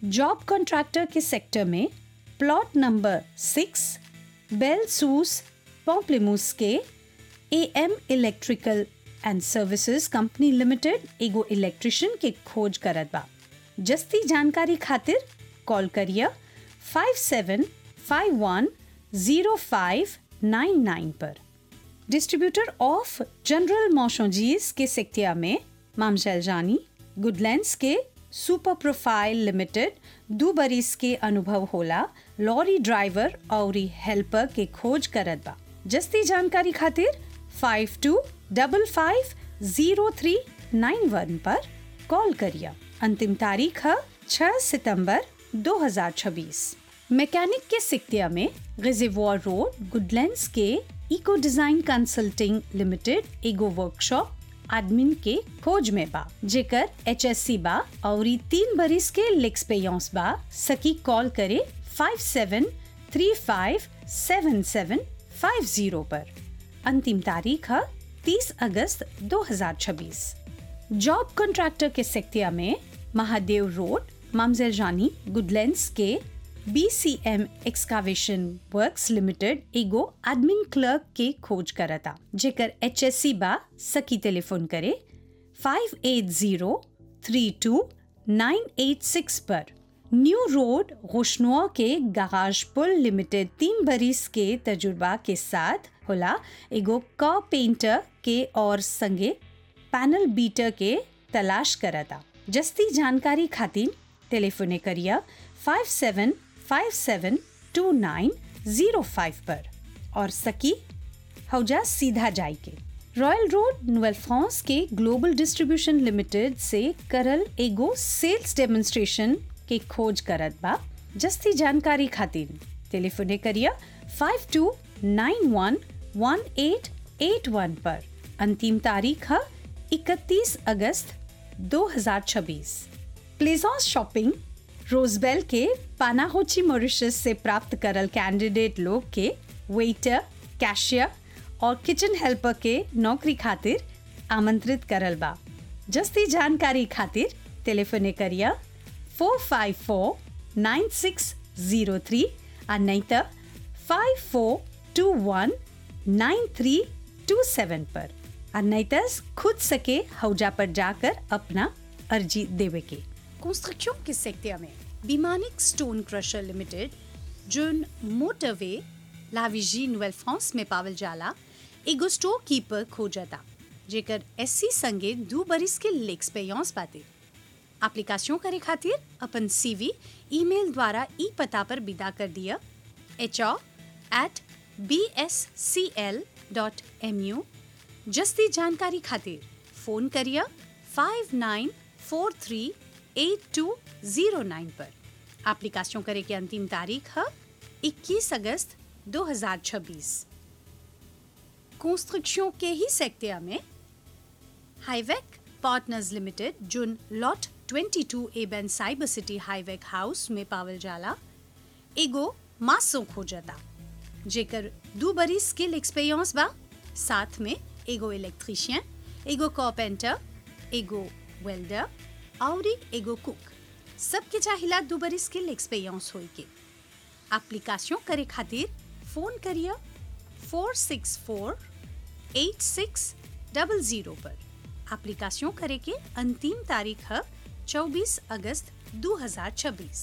job contractor के sector में plot number six बेल सूस पॉम्प्लेमूस के A M electrical and services company limited एगो इलेक्ट्रिशियन के खोज करत बा जस्ती जानकारी खातिर कॉल करिए five seven five one zero five nine nine पर डिस्ट्रीब्यूटर ऑफ जनरल मोशोजीज के सेक्टिया में मामशैल जानी गुडलैंड्स के सुपर प्रोफाइल लिमिटेड दो बरिस के अनुभव होला लॉरी ड्राइवर और हेल्पर के खोज करत बा जस्ती जानकारी खातिर five two double five zero three nine one पर कॉल करिए अंतिम तारीख है छह सितंबर 2026 मैकेनिक के सिक्तिया में रिजर्वॉर रोड गुडलैंड्स के इको डिजाइन कंसल्टिंग लिमिटेड एगो वर्कशॉप एडमिन के खोज में बा जेकर एच एस सी बा और तीन बरिस के लेक्स पेयस बा सकी कॉल करे five seven three five seven seven five zero पर अंतिम तारीख है तीस अगस्त 2026 जॉब कॉन्ट्रैक्टर के सेक्टिया में महादेव रोड मामजेल जानी गुडलैंड्स के B C M excavation works limited एगो एडमिन क्लर्क के खोज करता जेकर एच एस सी बा सकी टेलीफोन करे five eight zero three two nine eight six पर न्यू रोड रोशनुआ के गाराज पुल लिमिटेड तीन बरिस के तजुर्बा के साथ होला एगो क पेंटर के और संगे पैनल बीटर के तलाश करता जस्ती जानकारी खातिर टेलीफोने करिए five seven five seven two nine zero five पर और सकी हौजा सीधा जाई के रॉयल रोड नोवेल फ्रांस के ग्लोबल डिस्ट्रीब्यूशन लिमिटेड से करल एगो सेल्स डेमोन्स्ट्रेशन के खोज करत बा जस्ती जानकारी खातिर टेलीफोने करिए five two nine one one eight eight one पर अंतिम तारीख है इकतीस अगस्त 2026 प्लेजॉन्स शॉपिंग रोजबेल के पानाहोची मॉरिशस से प्राप्त करल कैंडिडेट लोग के वेटर कैशियर और किचन हेल्पर के नौकरी खातिर आमंत्रित करल बा जस्ती जानकारी खातिर टेलीफोने करिए four five four nine six zero three और नहीं तो five four two one nine three two seven पर और नहीं तो खुद सके हौजा पर जाकर अपना अर्जी देवे के कंस्ट्रक्शन के सेक्टर में बीमानिक stone crusher limited zone motorway लाविजी नोवेल फ्रांस में पावल जाला एगो स्टोर कीपर खोजता जेकर एससी संगे दो बरिस के लेक्स पे यौस पाते एप्लीकेशन करे खातिर अपन सीवी ईमेल द्वारा ई पता पर विदा कर दिया H eight B S C L dot M U जस्ती जानकारी खातिर फोन करिए five nine four three eight two zero nine पर एप्लीकेशन करे की अंतिम तारीख है 21 अगस्त 2026 कंस्ट्रक्शन के ही सेक्टर में हाईवेक पार्टनर्स लिमिटेड जुन लॉट 22 एबेन साइबर सिटी हाईवेक हाउस में पावल जाला एगो मासो खोजता जेकर दो बरी स्किल एक्सपीरियंस बा साथ में एगो इलेक्ट्रिशियन एगो कॉपेंटर एगो वेल्डर और एगो कुक सबके चाहिला दो बरी स्किल एक्सपीरियंस होई के एप्लीकेशन करे खातिर फोन करिए four six four eight six double zero पर एप्लीकेशन करे के अंतिम तारीख है चौबीस अगस्त 2026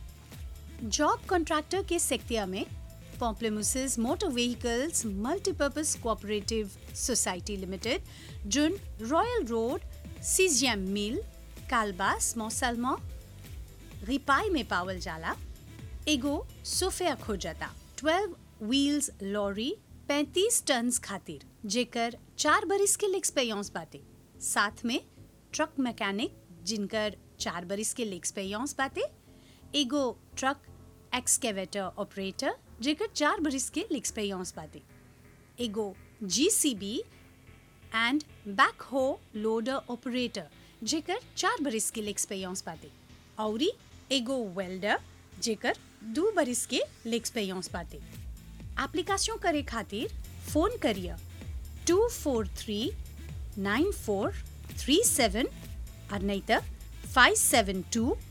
जॉब कॉन्ट्रैक्टर के सेक्टिया में Pamplemousses motor vehicles multipurpose cooperative society limited जुन रॉयल रोड सीजियम मिल कालबास मौसलमा रिपाई में पावल जाला एगो सोफिया खोजता 12 व्हील्स लॉरी 35 टन्स खातिर जेकर चार बरिस के एक्सपीरियंस बाटे साथ में ट्रक मैकेनिक जिनकर चार बरिस के एक्सपीरियंस बाटे एगो ट्रक एक्सकेवेटर ऑपरेटर जेकर चार बरिस के एक्सपीरियंस बाटे एगो JCB and backhoe loader operator जेकर चार बरिस के एक्सपीरियंस बाटे औरी एगो वेल्डर जेकर दो बरिस के एक्सपीरियंस बाटे एप्लीकेशन करे खातिर फोन करिए two four three nine four three seven और नहीं तो फाइव सेवन टू